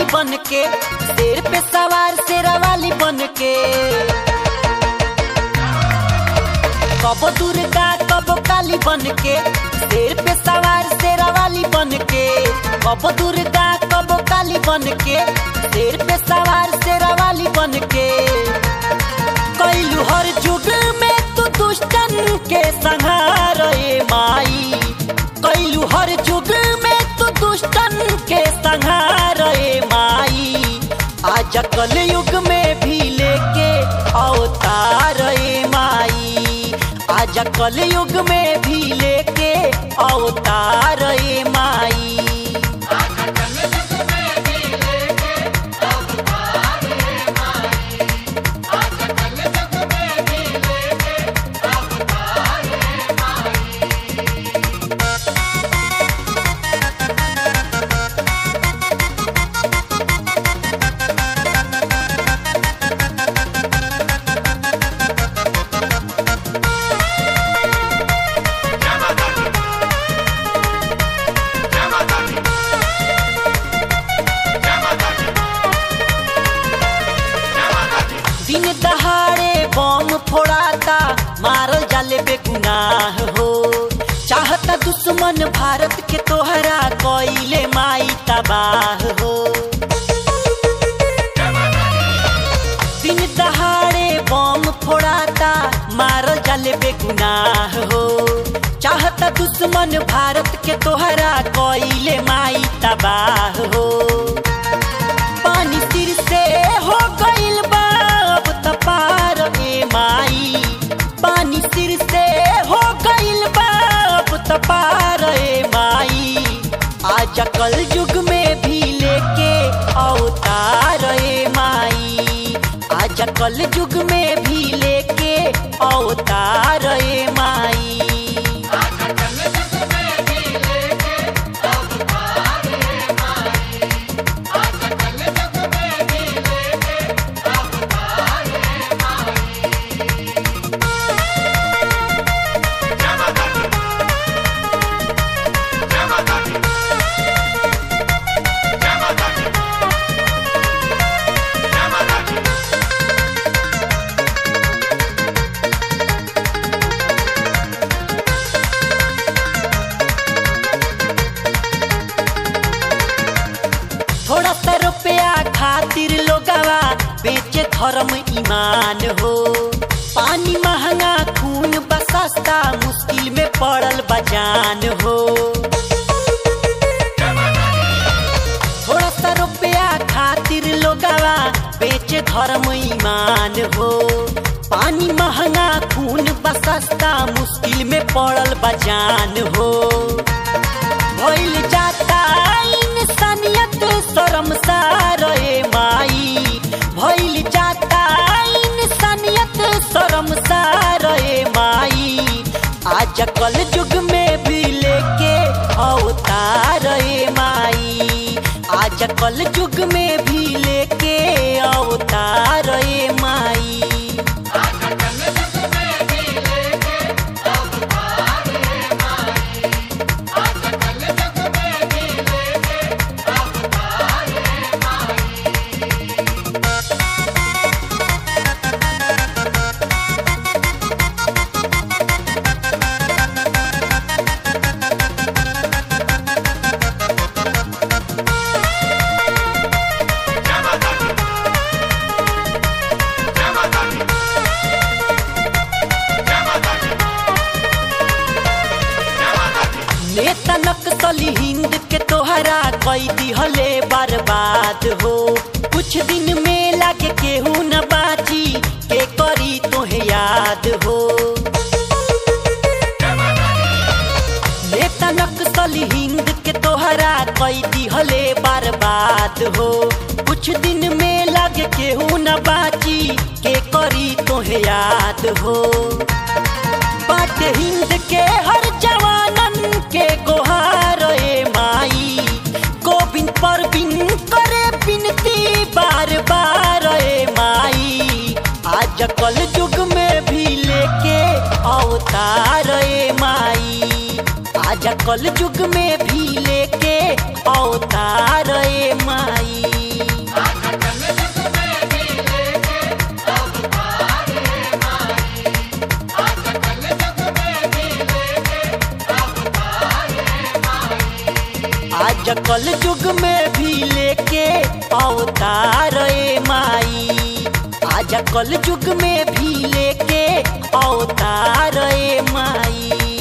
बन के शेर पे सवार शेरा वाली बन के कबो दुर्गा कबो काली बन के शेर पे सवार शेरा वाली बन के कबो दुर्गा कबो काली बन के शेर पे सवार शेरा वाली बन के कैलू हर जुग में तू दुष्टन के संहार ए माई कैलू हर जुग में तू दुष्टन के संहार ए माई आज कल युग में भी लेके अवतार ए माई आज कल युग में भी लेके अवतार ए माई दिन दहाड़े बम फोड़ाता मारल जाले बेगुनाह हो चाहता दुश्मन भारत के तोहरा कोइले माई तबाह हो दिन दहाड़े बम फोड़ाता मारल जाले बेगुनाह हो चाहता दुश्मन भारत के तोहरा कोइले माई तबाह हो पानी सिर से हो गइल बा अब त पार ए माई पानी सिर से हो गइल बा अब त पार ए माई आज कल युग में भी लेके अवतार ए माई आज कल युग में भी लेके अवतार ए माई थोड़ा सा रुपया खातिर लोगवा बेचे धर्म ईमान हो पानी महंगा खून बा सस्ता मुश्किल में पड़ल बजान हो थोड़ा सा रुपया खातिर लोगवा बेचे धर्म ईमान हो पानी महंगा खून बा सस्ता मुश्किल में पड़ल बजान हो भइल जाता इंसानियत शर्मसार ए माई भइल जाता इंसानियत शर्मसार ए माई आज कल युग में भी लेके अवतार ए माई आज कल युग में भी लेके अवतार ए माई नेता नक्सली हिंद के तोहरा कई दिहले बर्बाद हो कुछ दिन में लागे केहू न बाची के करी तोहे याद हो नेता नक्सली हिंद के तोहरा कई दिहले बर्बाद हो कुछ दिन में लागे केहू न बाची के करी तोहे याद हो बाट हिंद के हर जवानन के गोहार ए माई गोविंद परवीन करे बिनती बार बार ए माई आज कल युग में भी लेके अवतार ए माई आज कल युग में भी लेके अवतार ए माई आज कल युग में भी लेके अवतार ए माई आज कल युग में भी लेके अवतार ए माई